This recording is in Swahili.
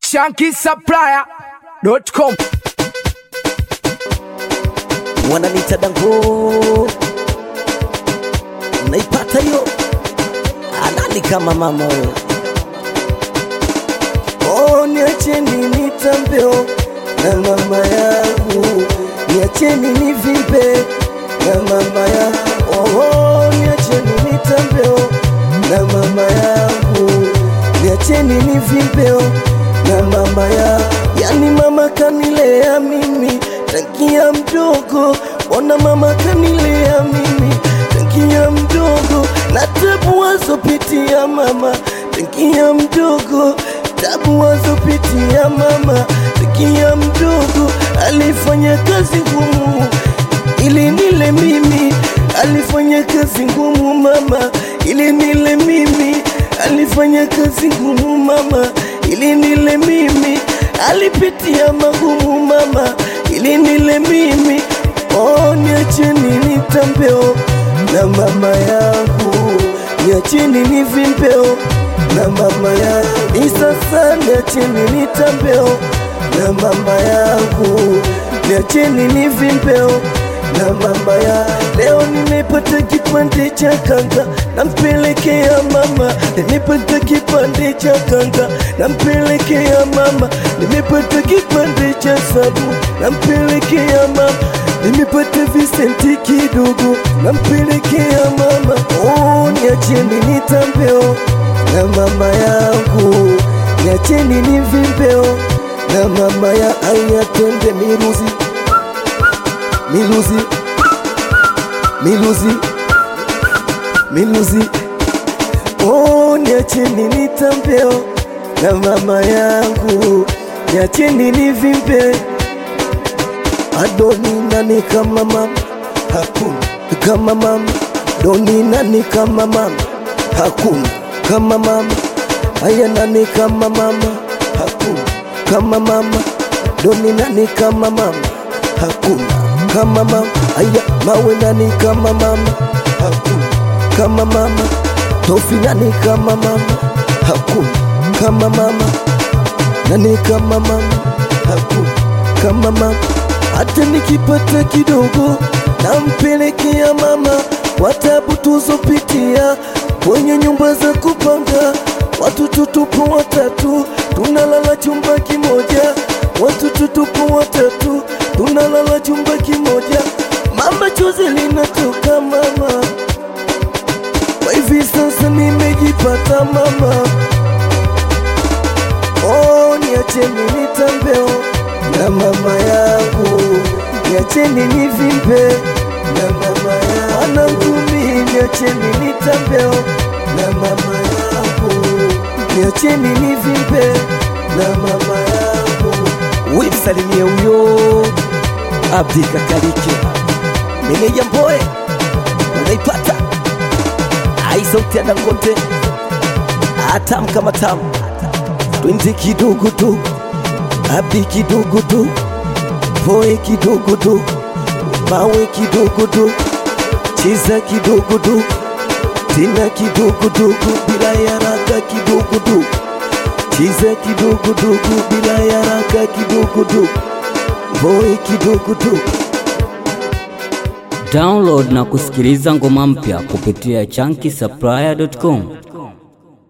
shankisupplier.com wananita dango naipata hiyo anani kama mama huyo oh, niacheni nitambeo na mama yangu niacheni nivimbe na mama ya oh, oh, niacheni nitambeo na mama yangu niacheni nivimbeo na mama ya yani mama kanilea mimi tangia mdogo ona mama kanilea mimi tangia mdogo na tabu wazopitia mama tangia mdogo tabu wazopitia mama tangia mdogo alifanya kazi ngumu ili nile mimi alifanya kazi ngumu mama ili nile mimi alifanya kazi ngumu mama ili nile mimi alipitia magumu mama ili nile mimi oh, niacheni nitambeo na mama yangu niacheni nivimbeo na mama yangu ni sasa niacheni nitambeo na mama yangu niacheni nivimbeo na mama ya leo nimepata kipande cha kanga nampelekea mama nimepata kipande cha kanga nampelekea mama nimepata kipande cha sabu nampelekea mama nimepata visenti kidogo nampelekea mama oh, niacheni nitambeo na mama yangu niacheni nivimbeo na mama ya ayatende miruzi miluzi miluzi miluzi oh, niacheni nitambeo na mama yangu niacheni nivimbe adoni nani kama mama hakuna kama mama doni nani kama mama hakuna kama mama aya nani kama mama hakuna kama mama doni nani kama mama hakuna kama mama aya mawe nani kama mama hakuna kama mama tofi nani kama mama hakuna kama mama nani kama mama hakuna kama mama hata nikipata kidogo nampelekea mama kwa tabu tuzopitia kwenye nyumba za kupanga watoto tupo watatu tunalala chumba kimoja watoto tupo watatu tunalala chumba kimoja mama chozi linatoka mama kwa hivi sasa nimejipata mama oh, niacheni nitambeo na mama yangu niacheni nivimbe na mama yangu wanangumi niacheni nitambeo na mama yangu niacheni nivimbe na mama yangu wimsalimie huyo Abdi Kakalike meneja Mboe unaipata ai sauti ya Dangote atam kama tam twende kidogo tu Abdi kidogo tu Mboe kidogo tu mawe kidogo tu cheza kidogo tu tena kidogo dogo bila yaraka kidogo tu cheza kidogo dogo bila yaraka kidogo tu Mboe kidogo tu Download na kusikiliza ngoma mpya kupitia chunky supplier.com.